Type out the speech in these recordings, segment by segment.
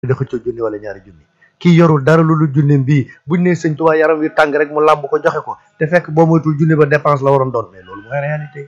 da xëccoo junni wala ñaari junni kii yorul dara lu lu junni bii buñ ne sëñ Tuubaa yaram wi tàng rek mu làmb ko joxe ko te fekk boo moytul junni ba dépense la waroon doon mais loolu mooy réalité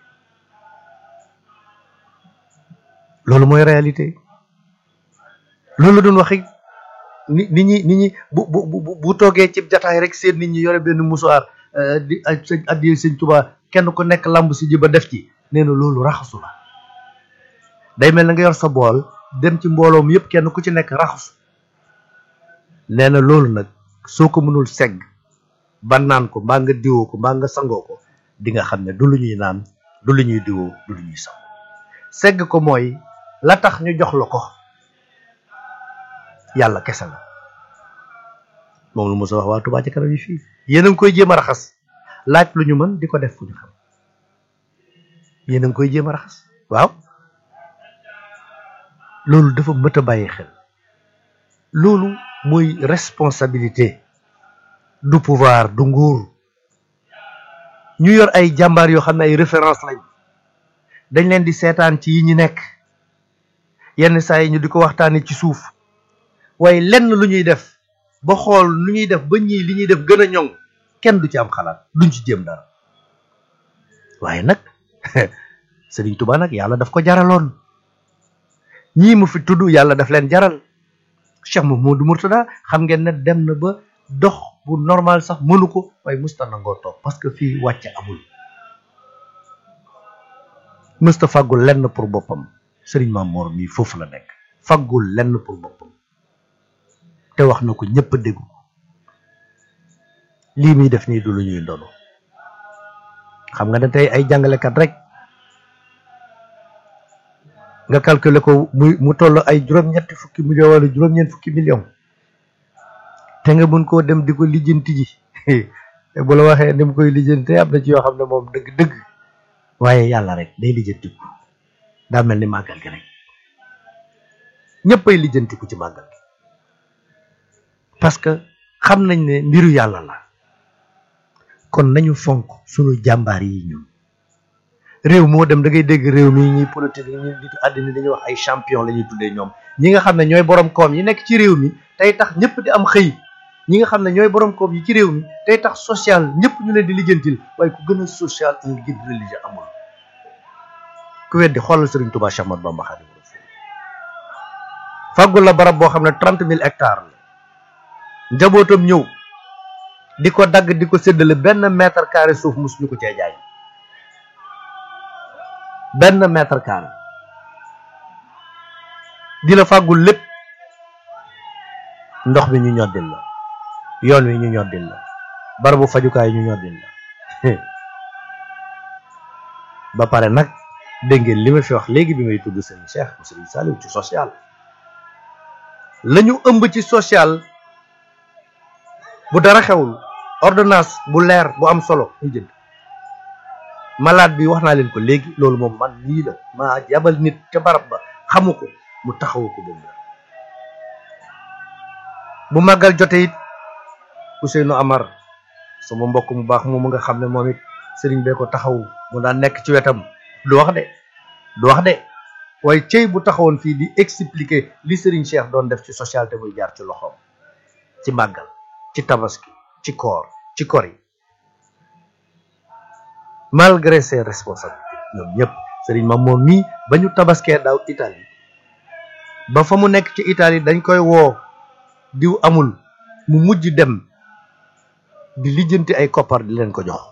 loolu mooy réalité loolu la doon waxi ni nit ñi nit ñi bu bu bu bu toogee ci jataay rek seen nit ñi yore benn musuwaar di sëñ addi sëñ Tuubaa kenn ku nekk làmb si ji ba def ci nee na loolu raxasu la day mel na nga yor sa bool dem ci mbooloom yëpp kenn ku ci nekk raxasu nee na loolu nag soo ko mënul segg ba naan ko mbaa nga diwoo ko mbaa nga sangoo ko di nga xam ne du lu ñuy naan du lu ñuy diwoo du lu ñuy sang segg ko mooy la tax ñu jox la ko yàlla kese la moom lu mos a wax waa Touba ci kanam yi fii yéen a ngi koy jéem a raxas laaj lu ñu mën di ko def fu ñu xam yéen a ngi koy jéem a raxas waaw loolu dafa mët a bàyyi xel loolu mooy responsabilité du pouvoir du nguur ñu yor ay jàmbaar yoo xam ne ay référence lañ dañ leen di seetaan ci yi ñu nekk yenn saa yi ñu di ko waxtaanee ci suuf waaye lenn lu ñuy def ba xool lu ñuy def ba ñii li ñuy def gën a ñoŋ kenn du ci am xalaat duñ ci jéem dara waaye nag Sëriñ Tuubaa nag yàlla daf ko jaraloon ñii mu fi tudd yàlla daf leen jaral Cheikh Mouhamadou Mourtada xam ngeen ne dem na ba dox bu normal sax mënu ko waaye musta nangoo toog parce que fii wàcce amul mësta faggul lenn pour boppam sëriñ Mamoor mii foofu la nekk faggul lenn pour boppam te wax na ko ñëpp a déggu lii muy def nii du lu ñuy ndono xam nga ne tey ay jàngalekat rek nga calculer ko muy mu toll ay juróom-ñetti fukki million wala juróom-ñeent fukki million te nga mën koo dem di ko lijjanti ji te bu la waxee ni mu koy lijjantee am na ci yoo xam ne moom dëgg-dëgg waaye yàlla rek day lijjantiku daa mel ni màggal gi rek ñëppay lijjantiku ci màggal gi parce que xam nañ ne mbiru yàlla la kon nañu fonk sunu jàmbaar yi ñun réew moo dem da ngay dégg réew mi ñuy politique ñi nitu àddina dañuy wax ay champion la ñuy tuddee ñoom ñi nga xam ne ñooy borom koom yi nekk ci réew mi tey tax ñëpp di am xëy ñi nga xam ne ñooy borom koom yi ci réew mi tey tax social ñëpp ñu leen di lijjantil waaye ku gën a social un guide religieux amul ku weddi xoolal Sëriñ Tuubaa Cheikh Ahmadou Bamba Xaadimu Rasuul fàggul la barab boo xam ne trente mille hectares la njabootam ñëw di ko dagg di ko séddale benn mètre carré suuf mus ñu ko cee jaay benn mètre carré di la fàggul lépp ndox mi ñu ñoddil la yoon wi ñu ñoddil la barabu fajukaay ñu ñoddil la ba pare nag dégg ngeen li ma fi wax léegi bi may tudd sëriñ Cheikh mu sëriñ Saliou ci social la ñu ëmb ci social bu dara xewul ordonnance bu leer bu am solo ñu jënd malade bi wax naa leen ko léegi loolu moom man nii la maa yabal nit ca barab ba xamu ko mu taxawu ko ba mu bu màggal jote it Ousseynou Amar sama mbokk mu baax moom nga xam ne moom it sëriñ bee ko taxawu mu daan nekk ci wetam du wax de du wax de waaye cëy bu taxawoon fii di expliquer li sëriñ Cheikh doon def ci social te muy jaar ci loxoom ci màggal ci tabaski ci koor ci kor yi malgré ses responsabilités ñoom ñëpp sëriñ ma moom mii ba ñu tabaskee daaw Italie ba fa mu nekk ci Italie dañ koy woo diw amul mu mujj dem di lijjanti ay koppar di leen ko jox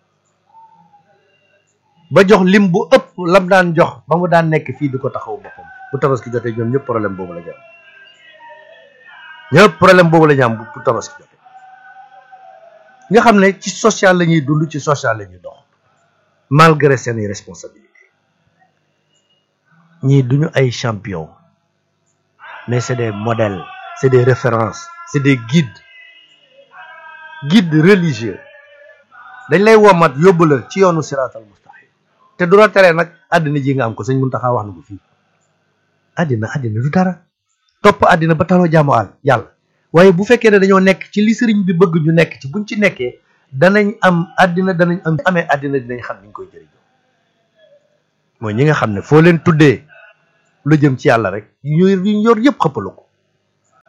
ba jox lim bu ëpp lam daan jox ba mu daan nekk fii di ko taxaw boppam bu tabaski jotee ñoom ñëpp problème boobu la ñu am ñëpp problème boobu la ñu am bu tabaski jotee nga xam ne ci social la ñuy dund ci social la ñuy dox malgré seeni responsabilité ñii duñu ay champion mais c'est des modèles c'est des références c'est des guides guides religieux dañ lay womat yóbbu la ci yoonu siraatal mustaqim te du la tere nag àddina ji nga am ko sëñ Muntaxa wax na ko fii àddina àddina du dara topp àddina ba taloo jaamu àll yàlla waaye bu fekkee ne dañoo nekk ci li sëriñ bi bëgg ñu nekk ci buñ ci nekkee danañ am àddina danañ am amee àddina dinañ xam niñ koy jëriñoo mooy ñi nga xam ne foo leen tuddee lu jëm ci yàlla rek ñu yor yëpp xëppalu ko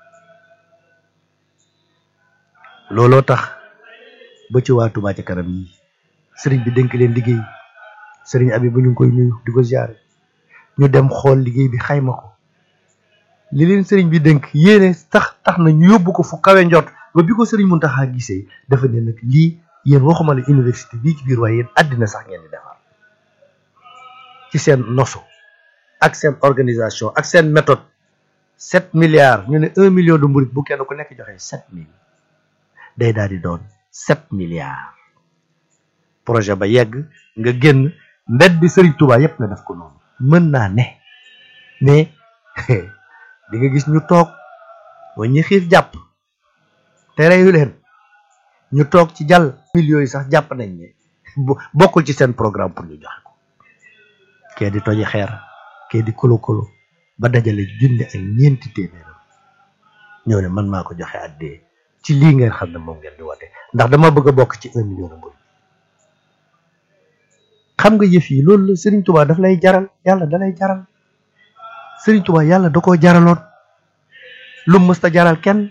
looloo tax ba ci waa Touba ca kanam yi sëriñ bi dénk leen liggéey sëriñ abi bu ñu ngi koy nuyu di ko ziare ñu dem xool liggéey bi xayma ko li leen sëriñ bi dénk yéene tax tax na ñu yóbbu ko fu kawe njot ba bi ko sëriñ Muntaxa gisee dafa ne nag lii yéen waxuma la université bii ci biir waaye yéen àddina sax ngeen di defar ci seen nosu ak seen organisation ak seen méthode sept milliards ñu ne un million de murit bu kenn ku nekk joxe sept mille day daal di doon sept milliards projet ba yegg nga génn mbedd bi sëriñ Touba yépp nga def ko noonu mën naa ne mais di nga gis ñu toog mooy ñi xiif jàpp te reyu leen ñu toog ci jàll millions yi sax jàpp nañ ne bokkul ci seen programme pour ñu joxe ko kee di toji xeer kee di kolo kolo ba dajale junne ak ñeenti téeméeram ñëw ne man maa ko joxe addee ci lii ngeen xam ne moom ngeen di woote ndax dama bëgg a bokk ci un million de mbir xam nga yëf yi loolu la Serigne Touba daf lay jaral yàlla da lay jaral Serigne Touba yàlla da koo jaraloon lu mu mësta jaral kenn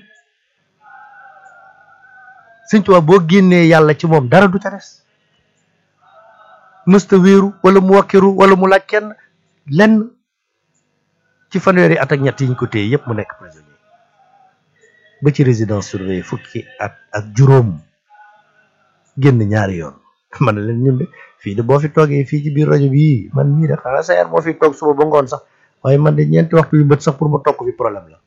Serigne Touba boo génnee yàlla ci moom dara du ca des mësta wéeru wala mu wakkiru wala mu laaj kenn lenn ci fanweeri at ak ñett yi ñu ko téye yépp mu nekk prisonnier ba ci résidence surveillée fukki at ak juróom génn ñaari yoon man leen ñun de fii de boo fi toogee fii ci biir rajo bi man mii de xanaa sa yar moo fi toog suba ba ngoon sax waaye man de ñeenti waxtu yu bët sax pour ma tokk fi problème la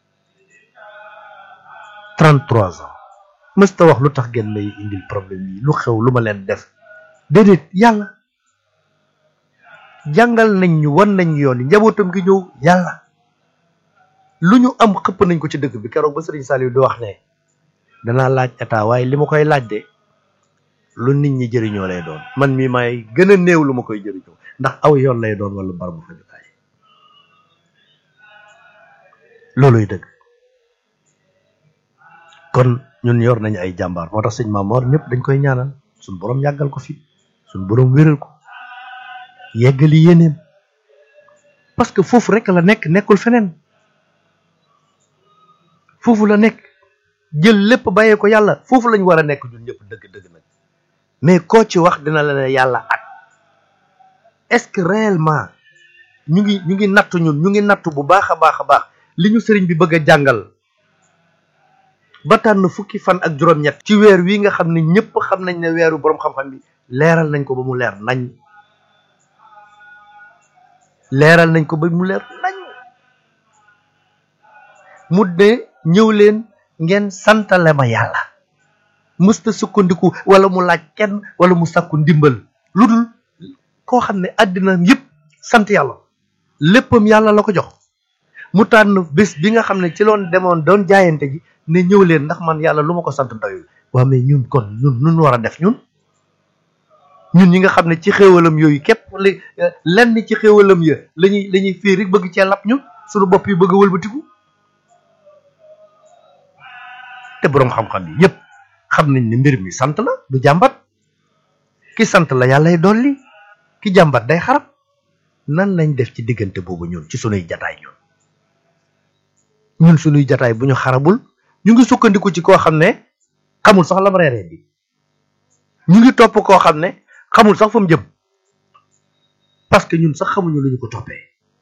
33 ans mësta wax lu tax ngeen may indil problème yi lu xew lu ma leen def déedéet yàlla jàngal nañ ñu wan nañ yoon yi njabootam gi ñëw yàlla lu ñu am xëpp nañ ko ci dëkk bi keroog ba Serigne Saliou di wax ne danaa laaj état waaye li ma koy laaj de lu nit ñi jëriñoo lay doon man mii may gën a néew lu ma koy jëriñoo ndax aw yoon lay doon wala barabu fajukaay looluy dëgg kon ñun yor nañu ay jàmbaar moo tax sëñ Maamoor ñëpp dañ koy ñaanal suñ borom yàggal ko fi suñ borom wéral ko yeggali yéeneem parce que foofu rek la nekk nekkul feneen foofu la nekk jël lépp bàyyee ko yàlla foofu lañ war a nekk ñun ñëpp dëgg dëgg nag mais koo ci wax dina la ne yàlla ak est-ce que réellement ñu ngi ñu ngi nattu ñun ñu ngi nattu bu baax a baax a baax li ñu sëriñ bi bëgg a jàngal ba tànn fukki fan ak juróom-ñett ci weer wi nga xam ne ñëpp xam nañ ne weeru boroom xam-xam bi leeral nañ ko ba mu leer nañ leeral nañ ko ba mu leer nañ mu ne ñëw leen ngeen santale ma yàlla mësta sukkandiku wala mu laaj kenn wala mu sàkku ndimbal lu dul koo xam ne àddina yëpp sant yàlla léppam yàlla la ko jox mu tànn bés bi nga xam ne ci loon demoon doon jaayante ji ne ñëw leen ndax man yàlla lu ma ko sant doyul waa mais ñun kon ñun nun war a def ñun ñun ñi nga xam ne ci xéewalam yooyu képp li lenn ci xéewalam ya lañuy la ñuy fii rek bëgg cee lap ñun suñu bopp yi bëgg a wëlbatiku te boroom xam-xam yi yépp xam nañ ne mbir mi sant la du jàmbat ki sant la yàllay dolli ki jàmbat day xarab nan lañ def ci diggante boobu ñun ci sunuy jataay ñun ñun sunuy jataay bu ñu xarabul ñu ngi sukkandiku ci koo xam ne xamul sax lam reeree bi ñu ngi topp koo xam ne xamul sax fa mu jëm parce que ñun sax xamuñu lu ñu ko toppee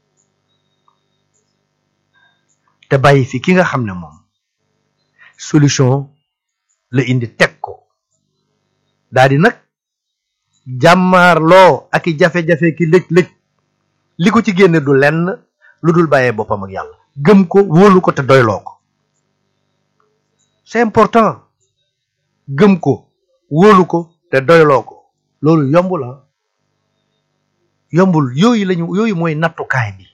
te bàyyi fi ki nga xam ne moom solution la indi teg ko daa di nag jàmmaarloo ak i jafe-jafe ki lëj-lëj li ko ci génne du lenn lu dul bàyyee boppam ak yàlla gëm ko wóolu ko te doyloo ko c'est important gëm ko wóolu ko te doyloo ko loolu yomb la yombul yooyu lañu yooyu mooy nattukaay bi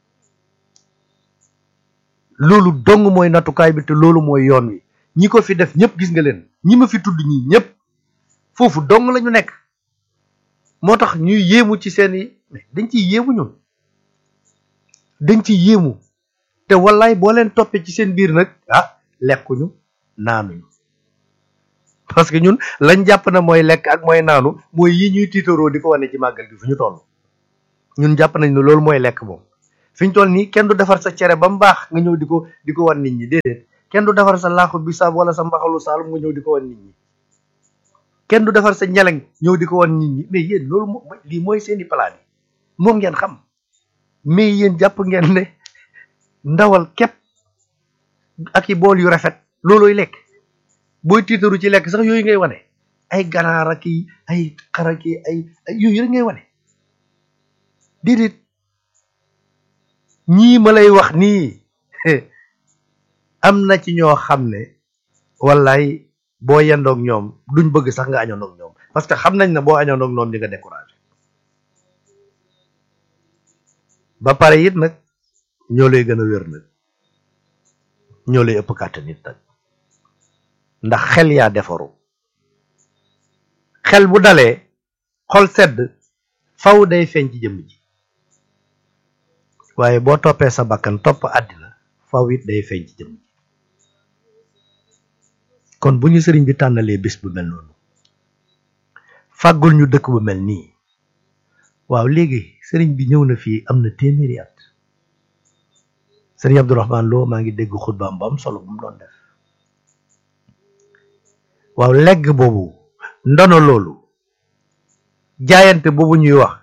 loolu dong mooy nattukaay bi te loolu mooy yoon wi ñi ko fi def ñëpp gis nga leen ñi ma fi tudd ñi ñëpp foofu dong lañu nekk moo tax ñuy yéemu ci seeni dañ ciy yéemu ñun dañ ciy yéemu te wallaay boo leen toppee ci seen biir nag ah lekkuñu naanuñu parce que ñun lañ jàpp na mooy lekk ak mooy naanu mooy yi ñuy tiitaroo di ko wane ci màggal gi fu ñu toll ñun jàpp nañ ne loolu mooy lekk moom fi ñu toll nii kenn du defar sa cere ba mu baax nga ñëw di ko di ko wan nit ñi déedéet kenn du defar sa laaxu bisaab wala sa mbaxalu saalum nga ñëw di ko wan nit ñi kenn du defar sa ñeleng ñëw di ko wan nit ñi mais yéen loolu moo lii mooy seeni palaat yi moom ngeen xam mais yéen jàpp ngeen ne ndawal képp ak i bool yu rafet loolooy lekk booy tiitaru ci lekk sax yooyu ngay wane ay ganaar ak i ay xar ak i ay yooyu rek ngay wane déedéet ñii ma lay wax nii am na ci ñoo xam ne wallaay boo yendoog ñoom duñ bëgg sax nga añoondoog ñoom parce que xam nañ ne boo añoondoog ñoom di nga découragé ba pare it nag ñoo lay gën a wér nag ñoo lay ëpp kàttan nit nag ndax xel yaa defaru xel bu dalee xol sedd faw day feeñ ci jëmm ji waaye boo toppee sa bakkan topp àddina faw it day feeñ ci jëmm ji kon bu ñu sëriñ bi tànnalee bés bu mel noonu fàggul ñu dëkk bu mel nii waaw léegi sëriñ bi ñëw na fii am na téeméeri at sëriñ Abdourahman Lo maa ngi dégg xutbaam ba am solo bu mu doon def waaw legg boobu ndono loolu jaayante boobu ñuy wax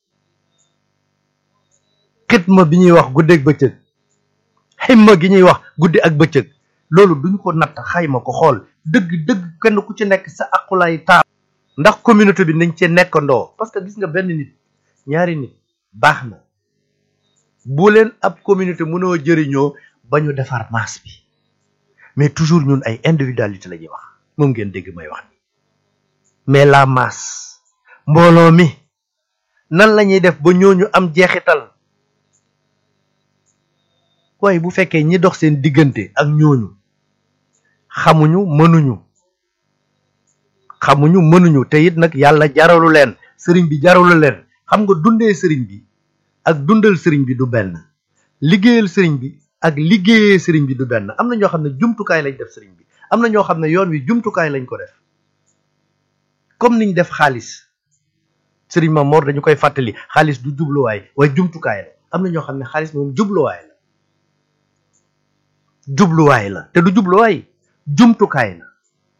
xitma bi ñuy wax guddeeg bëccëg ximma gi ñuy wax guddi ak bëccëg loolu duñ ko natt xayma ko xool dëgg dëgg kenn ku ci nekk sa aqulaay taal ndax communauté bi nañ cee nekkandoo parce que gis nga benn nit ñaari nit baax na bu leen ab communauté mënoo jëriñoo ba ñu defar masse bi mais toujours ñun ay individualité la ñuy wax moom ngeen dégg may wax ni mais la masse mbooloo mi nan la ñuy def ba ñooñu am jeexital waaye bu fekkee ñi dox seen diggante ak ñooñu xamuñu mënuñu xamuñu mënuñu te it nag yàlla jaralu leen sëriñ bi jaralu leen xam nga dundee sëriñ bi ak dundal sëriñ bi du benn liggéeyal sëriñ bi ak liggéeyee sëriñ bi du benn am na ñoo xam ne jumtukaay lañ def sëriñ bi am na ñoo xam ne yoon wi jumtukaay lañ ko def comme niñ def xaalis sëriñ ma Mor dañu koy fàttali xaalis du jubluwaay waaye jumtukaay la am na ñoo xam ne xaalis moom jubluwaay la jubluwaay la te du jubluwaay jumtukaay la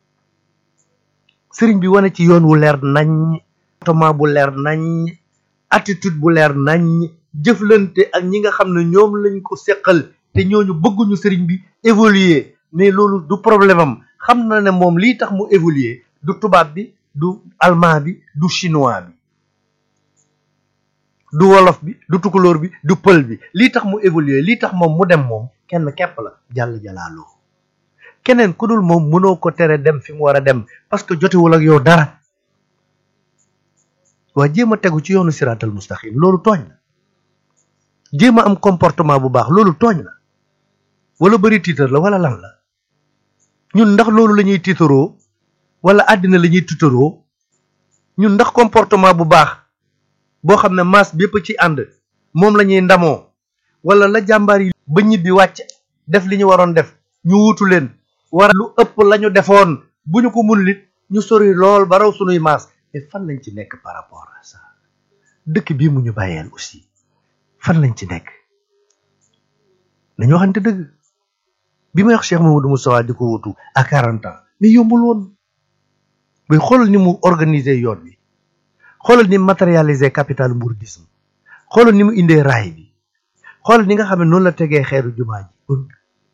sëriñ bi wane ci yoon wu leer nañ comportement bu leer nañ attitude bu leer nañ jëflante ak ñi nga xam ne ñoom lañ ko seqal te ñooñu bëgguñu sëriñ bi évoluer mais loolu du problème am xam na ne moom lii tax mu évoluer du tubaab bi du allemand bi du chinois bi du wolof bi du tukulóor bi du pël bi lii tax mu évoluer lii tax moom mu dem moom kenn képp la jàll jalaaloo keneen ku dul moom mënoo ko tere dem fi mu war a dem parce que jotewul ak yow dara waa jéem a tegu ci yoonu siraatal mustaqim loolu tooñ la jéem a am comportement bu baax loolu tooñ la wala bëri tiitar la wala lan la ñun ndax loolu la ñuy tiitaroo wala àddina la ñuy tiitaroo ñun ndax comportement bu baax boo xam ne masse bépp ci ànd moom la ñuy ndamoo wala la jàmbaar yi ba ñibbi wàcc def li ñu waroon def ñu wutu leen war lu ëpp la ñu defoon bu ñu ko munul it ñu sori lool ba raw sunuy maas mais fan lañ ci nekk par rapport à ça dëkk bii mu ñu bàyyeel aussi fan lañ ci nekk nañu waxante dëgg bi may wax Cheikh Mamadou Moustapha di ko wutu à quarante ans mais yombul woon bay xoolal ni mu organiser yoon bi xoolal ni matérialiser capital mouridisme xoolal ni mu indee raay bi xoolal ni nga xam ne noonu la tegee xeeru jumaa ji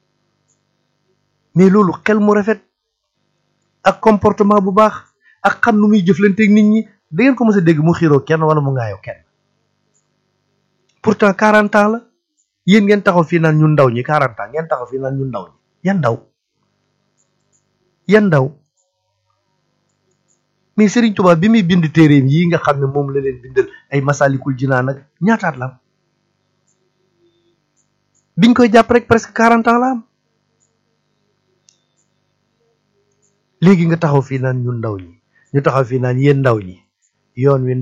mais loolu xel mu rafet ak comportement bu baax ak xam nu muy jëflanteeg nit ñi da ngeen ko mës a dégg mu xiiroo kenn wala mu ngaayoo kenn pourtant quarante ans la yéen ngeen taxaw fii naan ñun ndaw ñi quarante ans ngeen taxaw fii naan ñun ndaw ñi yan ndaw yan ndaw mais Serigne Touba bi muy bind téeréem yi nga xam ne moom la leen bindal ay masalikul jinaan ak ñaataat la am biñ koy jàpp rek presque quarante ans la am léegi nga taxaw fii naan ñun ndaw ñi ñu taxaw fii naan yéen ndaw ñi yoon wi